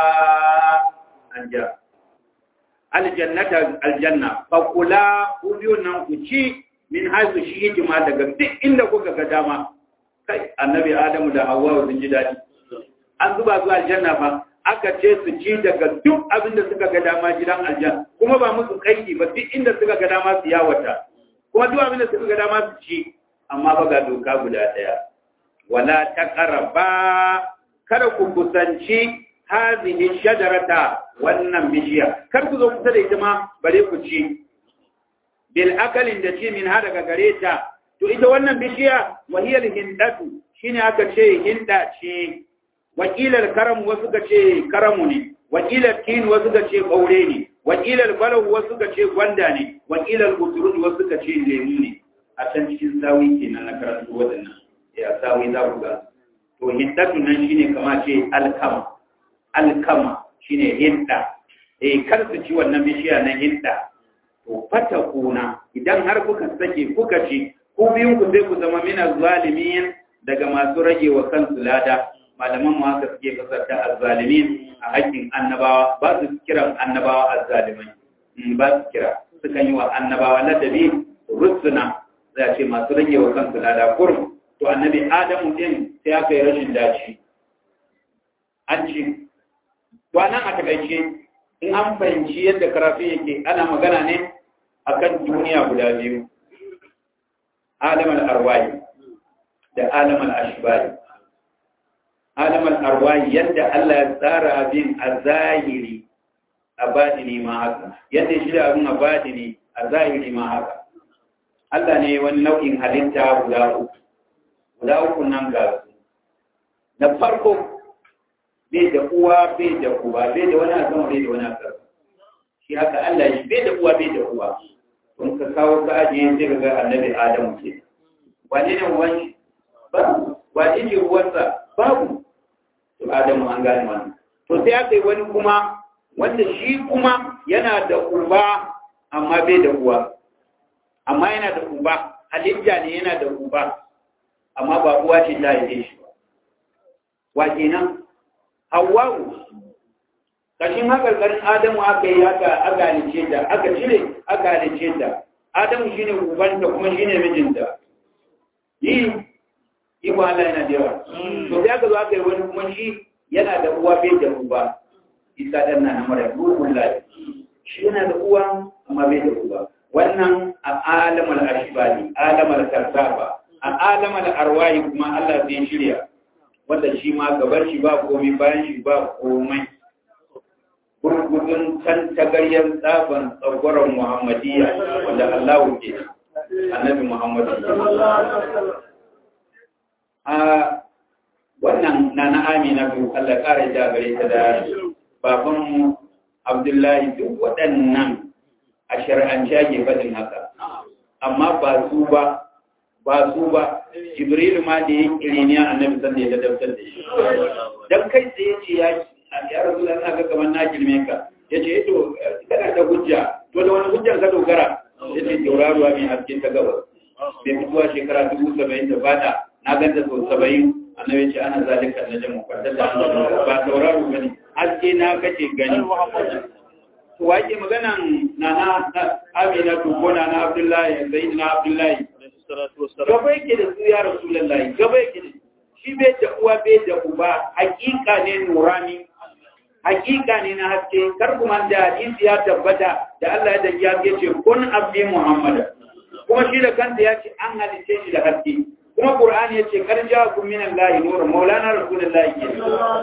an ja aljannata aljanna fa kula ku biyu nan ku ci min haisu shi hikima daga duk inda kuka ga dama kai annabi adamu da hawwa sun ji dadi an zuba su aljanna fa aka ce su ci daga duk abin da suka ga dama gidan aljanna kuma ba musu kaiki ba duk inda suka ga dama su yawata kuma duk abin da suka ga dama su ci amma ba ga doka guda daya wala taqraba kada ku kusanci hazihi shajarata wannan bishiya kar ku zo kusa da ita ma bare ku ci bil akalin da ci min ha daga gare ta to ita wannan bishiya wahiyar hindatu shine aka ce hinda ce wakilar karam wasu ka ce karamu ne wakilar tin wasu ka ce ɓaure ne wakilar balahu wasu ka ce gwanda ne wakilar uturun wasu ka ce lemu ne a can cikin sawi kenan na karatu waɗannan ya sawi za ku ga to hindatu nan shine kama ce alkama alkama shine hinda eh kar su ci wannan bishiya na hinda to fata kuna idan har kuka sake kuka ci ku biyun ku sai ku zama mina zalimin daga masu rage wa kansu lada malaman mu haka suke fasarta azzalimin a haƙƙin annabawa ba su kiran annabawa azzalimai ba su kira sukan yi wa annabawa ladabi rusuna za ce masu rage wa kansu lada kurum to annabi adamu din sai aka yi rashin dace an ci to anan a takaice in an fahimci yadda karatu yake ana magana ne akan duniya guda biyu alamar arwayi da alamar ashbari alamar arwayi yadda Allah ya tsara abin a zahiri a badini ma haka yadda shi da abin a badini a zahiri ma haka Allah ne wani nau'in halitta guda uku guda uku nan ga su na farko bai da uwa bai da uba bai da wani azama bai da wani azama shi haka Allah shi bai da uwa bai da uwa kun ka kawo ka ajiye sai ga annabi Adamu ke wane ne wani babu wane ne uwarsa babu to Adamu an gane wannan to sai aka yi wani kuma wanda shi kuma yana da uba amma bai da uwa amma yana da uba halitta ne yana da uba amma ba uwa ce ta haife shi ba wa kenan Hawwa'u kashin hakarkarin Adamu aka yi haka aka halice ta aka cire aka halice ta Adamu shine ubanta kuma shine mijinta yi iko Allah yana da yawa to sai aka zo aka yi wani kuma shi yana da uwa bai da uba isa dan na mara ruhun lafi shi yana da uwa amma bai da uba wannan a alamar ashbali alamar karsaba a alamar arwahi kuma Allah zai shirya wanda shi ma gaban shi ba komai bayan shi ba komai gurgudun can tagaryar tsaban tsagwaron muhammadiyya wanda Allah ke annabi muhammadu a wannan na na amina biyu Allah ƙara ja gare ta da babanmu abdullahi duk waɗannan a shari'ance ake faɗin haka amma ba su ba ba su ba jibrilu ma da ya kiri ne annabi sanda ya ladabtar da shi dan kai tsaye ce ya ya rasu da ga kamar na girme ka ya ce to kana da hujja to da wani hujjan ka dogara ya ce tauraruwa mai haske ta gabas bai fituwa shekara dubu saba'in da fata na ganta sau saba'in annabi ce ana zalika na jamu kwatar da ba tauraro gani haske na kace gani to wake maganan na na amina to ko na na abdullahi sai na abdullahi gaba yake da su ya rasulullahi gaba yake da shi bai da uwa bai da uba hakika ne nurani hakika ne na haske kar kuma da hadisi ya tabbata da Allah ya dake haske ce kun abdi muhammad kuma shi da kanta ya ce an halice shi da haske kuma qur'ani ya ce kar ja'akum min allahi nur maulana rasulullahi ke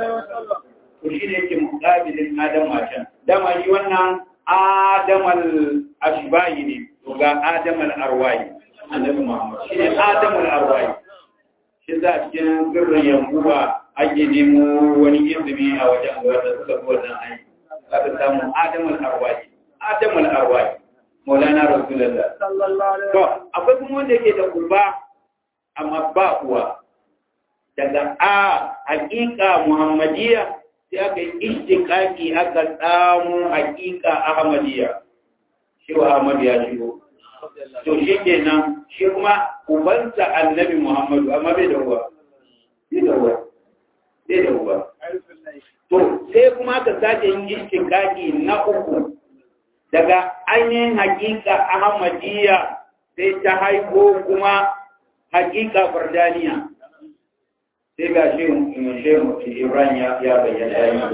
to shi ne yake muqabilin adam can dama shi wannan adamal ashbahi ne to ga adamal arwahi annabi muhammad shi ne adamal arwahi shi za a cikin sirrin yankuba ake nemo wani izini a wajen wanda suka fi wannan aiki za ka samu adamal arwahi adamal arwahi maulana rasulullah to akwai kuma wanda yake da uba amma ba uwa daga a hakika muhammadiyya sai aka yi ishtiqaqi aka samu hakika ahmadiyya shi wa ahmad ya shigo to shi kenan shi kuma ubansa annabi muhammadu amma bai da uwa bai da uwa bai da uwa to sai kuma aka sake yin ishtiqaqi na uku daga ainihin hakika ahmadiyya sai ta haiko kuma hakika fardaniya sai ga shi shehu ibrahim ya bayyana ya yi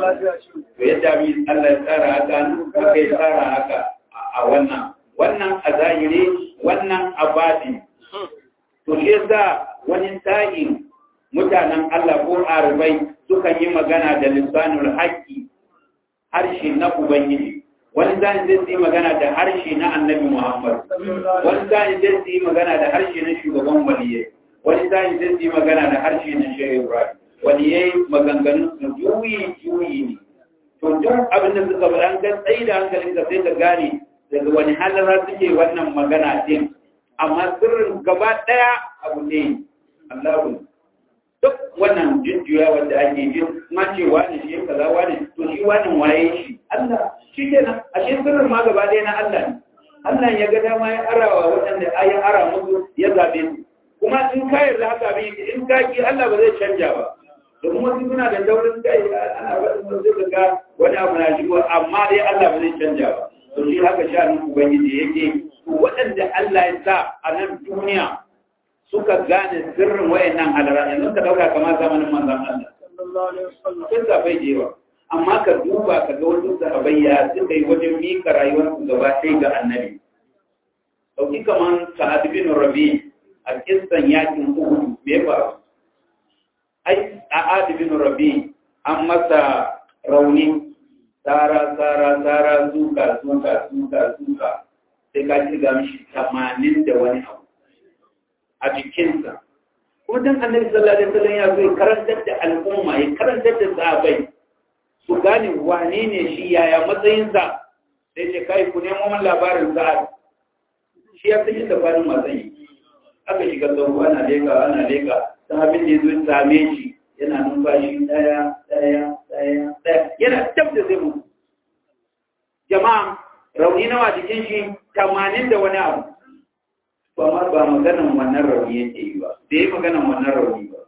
to yadda mi Allah ya tsara haka aka yi tsara haka a wannan wannan a zahiri wannan a baɗi to shi yasa wani sa'in mutanen Allah ko arabai sukan yi magana da lisanul haqqi harshe na ubangiji wani zai zai yi magana da harshe na annabi Muhammad wani zai zai yi magana da harshe na shugaban waliyai wani zai zai yi magana da harshe na shehu Ibrahim waliyai maganganun su juyi juyi ne to duk abin da suka faɗa an ga tsayi da hankalin ka sai ka gane daga wani halara suke wannan magana din amma sirrin gaba ɗaya abu ne Allahu duk wannan jujjuya wanda ake jin ma ce wani shi kaza wani to shi wani waye shi Allah shi kenan a shi sirrin ma gaba ɗaya na Allah ne Allah ya ga dama ya arawa waɗanda ya ara musu ya zabe su kuma in ka yarda haka bi in ka ki Allah ba zai canja ba domin wasu suna da daurin kai ana faɗin wasu ga wani abu na shigo amma dai Allah ba zai canja ba to shi haka sha'anin ubangiji yake waɗanda Allah ya sa a nan duniya suka gane sirrin wayannan halara yanzu ka dauka kamar zamanin manzon Allah sun sabai da yawa amma ka duba ka ga wasu sahabbai ya suka yi wajen mika rayuwar su gaba ɗaya ga annabi dauki kamar sa'ad bin rabi a kissan yakin uhud me faru ai sa'ad bin rabi an masa rauni tsara tsara tsara suka suka suka suka sai ka ci ga mishi tamanin da wani abu a jikinsa. Kuma dan annabi sallallahu alaihi wasallam ya zo karantar da al'umma ya karantar da sahabbai su gane wane ne shi yaya matsayinsa sai ce kai ku nemo min labarin sa'ad shi ya san yadda kwanin matsayi aka shiga sauko ana leka ana leka sahabin da ya zo ya same shi yana numfashi daya daya daya daya yana tab da zai mutu jama'a rauni nawa jikin shi tamanin da wani abu ba ma ba maganan wannan rauni yake yi ba da yi maganan wannan rauni ba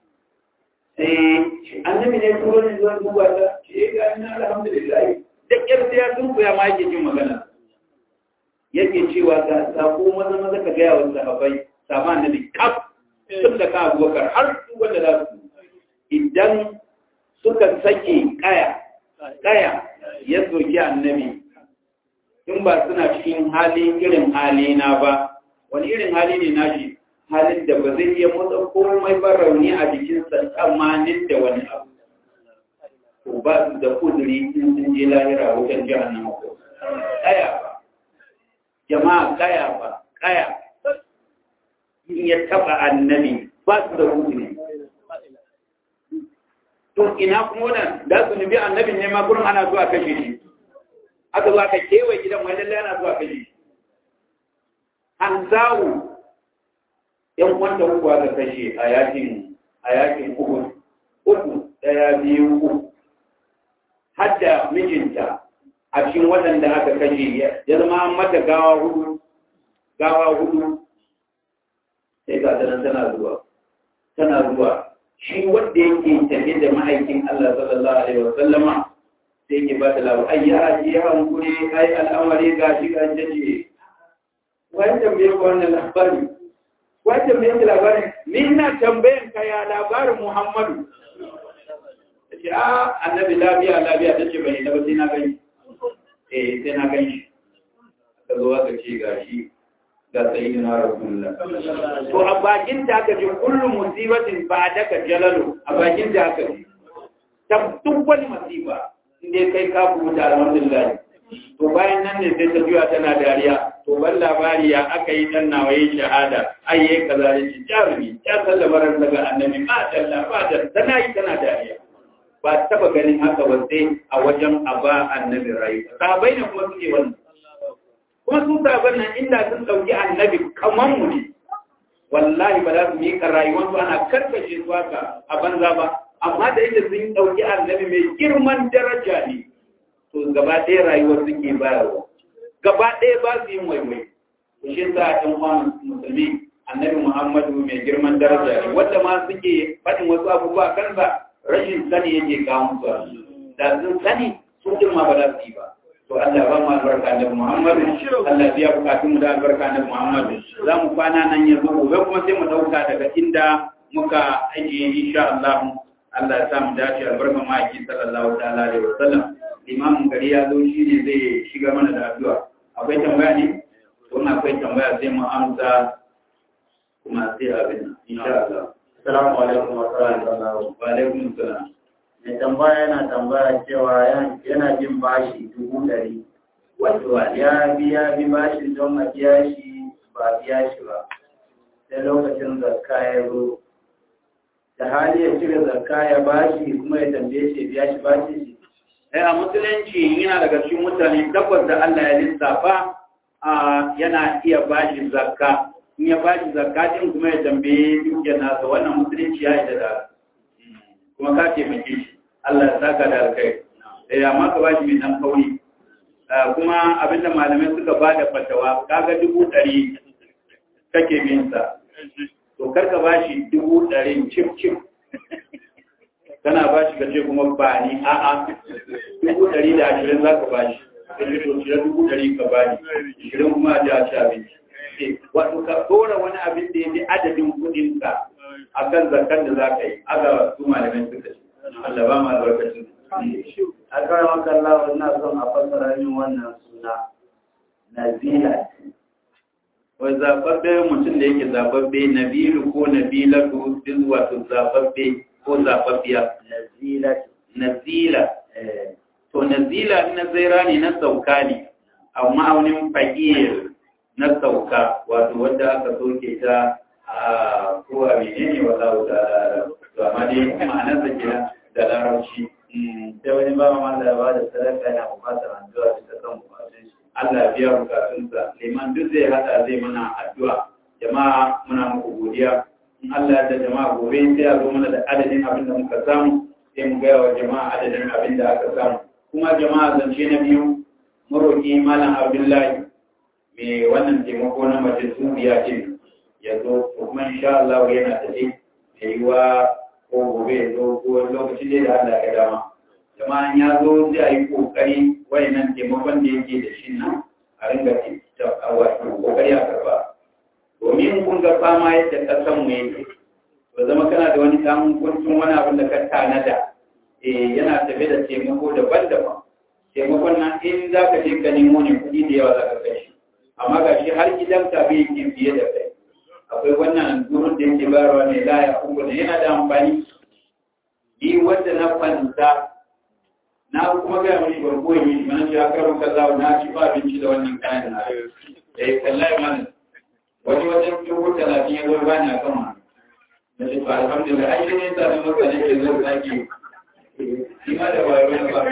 sai annabi ne turo ne zuwa duba ta ce ga ina alhamdulillah da kyar sai ya tunku ya ma yake jin magana yake cewa ga sako maza maza ka gaya wa sahabbai sama annabi kaf tun da ka abubakar har su wanda za su idan suka sake kaya kaya ya soki annabi in ba suna cikin hali irin hali na ba wani irin hali ne nashi halin da ba zai iya motsa komai ba rauni a jikinsa tsammanin da wani abu ko ba su da kuduri in sun je lahira wajen jihannama ko kaya ba jama'a kaya ba kaya in ya taba annabi ba su da kuduri kun ina kuma wannan da su nubi annabin ne ma gurin ana zuwa kashe shi aka zo aka kewaye gidan wani lallai ana zuwa kashe shi an zawo yan wanda uku aka kashe a yakin a yakin uku uku daya biyu uku hadda mijinta a cikin waɗanda aka kashe ya zama an mata gawa hudu gawa hudu sai ga tana tana zuwa tana zuwa shi wanda yake tafi da ma'aikin Allah sallallahu alaihi wa sallama sai yake ba da labu ai ya ji ya hankuri ai al'amari ga shi ga jaje wani tambaye ko wannan labari wani tambaye ki labari ni ina tambayan ka ya labarin Muhammadu ce a annabi lafiya lafiya ta ce bai na ba sai na gani eh sai na gani ka zo aka ce ga shi ga sayyidina rasulullah to a bakin da aka ji kullu musibatin ba daga jalalu a bakin da aka ji ta duk wani masifa inda kai ka kuta alhamdulillah to bayan nan ne sai ta juya tana dariya to ban labari ya aka yi dan nawa yi shahada ai yayi kaza da shi jarumi ya sallama ran daga annabi ba dalla ba da tana yi tana dariya ba taba ganin haka ba sai a wajen aba annabi rayu sahabbai ne kuma suke wannan kuma su sahabban nan inda sun dauki annabi kaman mu ne wallahi ba za su yi ka rayuwar su ana karkashe su haka a banza ba amma da yadda sun dauki annabi mai girman daraja ne to gaba ɗaya rayuwar suke bayarwa gaba ɗaya ba su yin waiwai to shi sa ɗan uwan musulmi annabi muhammadu mai girman daraja ne wanda ma suke faɗin wasu abubuwa kansa rashin sani yake kawo musu da sun sani su din ma ba za su yi ba to Allah ba mu albarka da Muhammadu Allah biya bukatun mu da albarka da Muhammadu za mu kwana nan yanzu gobe kuma sai mu dauka daga inda muka ajiye insha Allah Allah ya sa mu dace albarka maki sallallahu ta'ala alaihi wasallam imamin gari ya zo shi ne zai shiga mana da addu'a akwai tambaya ne to akwai tambaya sai mu amsa kuma sai abin insha Allah Assalamu alaikum wa rahmatullahi wa alaikum salam Mai tambaya yana tambaya cewa yana jin bashi dubu ɗari. Wato ya biya bi bashi don a biya shi ba biya shi ba. Sai lokacin zakka ya zo. Da hali ya cire zakka ya bashi kuma ya tambaye shi biya shi bashi shi. Sai a musulunci yana daga cikin mutane tabbas da Allah ya lissafa yana iya bashi zakka. In ya bashi zakka din kuma ya tambaye dukiyar nasa wannan musulunci ya yi da kuma ka taimake shi. Allah ya saka da alkai eh amma ka bashi mai dan kauri kuma abinda malamai suka ba da fatawa kaga dubu ɗari kake bin sa to kar ka bashi dubu ɗari cif cif kana bashi ka ce kuma ba ni a'a dubu ɗari da ashirin za ka bashi ka ce to cire dubu ɗari ka bani ashirin kuma a ji a ci abinci wato ka ɗora wani abin da ya fi adadin kuɗinka a kan zakar da za ka yi aga su malamai suka ce Allah ba ma albarkacin. A kawai makalla ina son a fassara min wannan suna Nazila. Wai zababbe mutum da yake zababbe Nabilu ko Nabilatu duk wato zababbe ko zababbiya. Nazila. Nazila. To Nazila na zaira ne na sauka ne, amma aunin fakir na sauka wato wanda aka soke ta a ko a menene wala da to amma dai ma'anar da kenan da larabci sai wani ba ma da ba da sadaka yana bukatar addu'a da kan bukatun shi Allah biya bukatunsa liman duk zai hada zai mana addu'a jama'a muna muku godiya in Allah da jama'a gobe sai a zo mana da adadin abin da muka samu sai mu gaya wa jama'a adadin abin da aka samu kuma jama'a zance na biyu maroki malam Abdullahi mai wannan taimako na mace suriya din ya zo kuma insha Allah yana tafi da yiwa ko gobe ya zo ko lokacin da Allah ya dama jama'an ya zo zai a yi kokari wayannan taimakon da yake da shi nan a ringa wato kokari a karba domin kun ga fama yadda kasan mu yake to zama kana da wani dan kuntun wani abin da ka tanada eh yana tafe da taimako daban-daban taimakon nan in za ka je ka nemo ne kuɗi da yawa za ka kai shi amma ga shi har gidan ka bai yake fiye da kai akwai wannan durun da yake bayarwa ne la ya kuma da yana da amfani ni wanda na fanta na kuma ga mai barko yi shi mana shi aka rubuta zawo na ci ba abinci da wannan kayan na eh kallai mana wani wajen dubu talatin ya zo ba ni a kan ma na ce to alhamdulillah ai ne ta da maka nake zo zaki ma da wayo na ba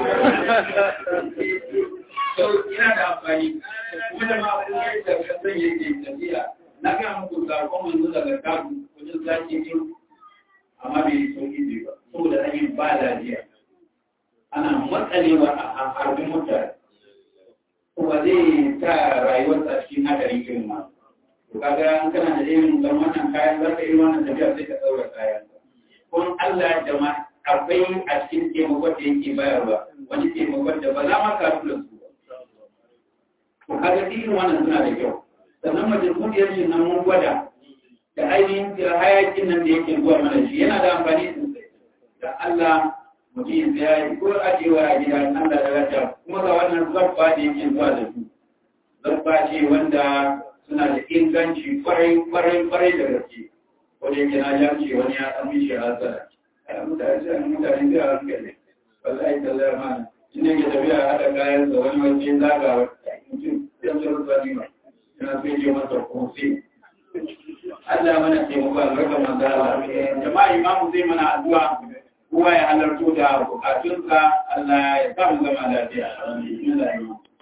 to ina da amfani kuma da ma abin da ka san yake tafiya na ga muku sakon manzo daga kabu wajen sake yin amma bai yi sauki ne ba saboda an yi ba lafiya ana matsalewa a harbin mutane kuma zai ta rayuwar a cikin hadarin irin ma to kaga an kana da irin dan wannan kayan za ka yi wannan tafiya sai ka daura kayan kun Allah da ma akwai a cikin taimakon da yake bayarwa wani taimakon da ba za ma ka tura su ba to kaga irin wannan suna da kyau sannan majalisar shi nan mun gwada da ainihin hayakin nan da yake zuwa mana shi yana da amfani sosai da Allah mutum ya yi ko ajewa a gida Allah da rata kuma ga wannan zabba da yake zuwa da su zabba ce wanda suna da inganci kwarai kwarai kwarai da gaske wanda yake na ya ce wani ya san mishi hasara ai mutane sai mutane da hankali wallahi tallahi ma inda yake tafiya hada kayan sa wani waje zagawa mutum sai su rufa ni ma yana sai je masa kofi Allah mana taimako albarkar manzo Allah jama'a imamu zai mana addu'a kowa ya halarto da bukatunsa Allah ya sa mu zama lafiya. Alhamdulillah.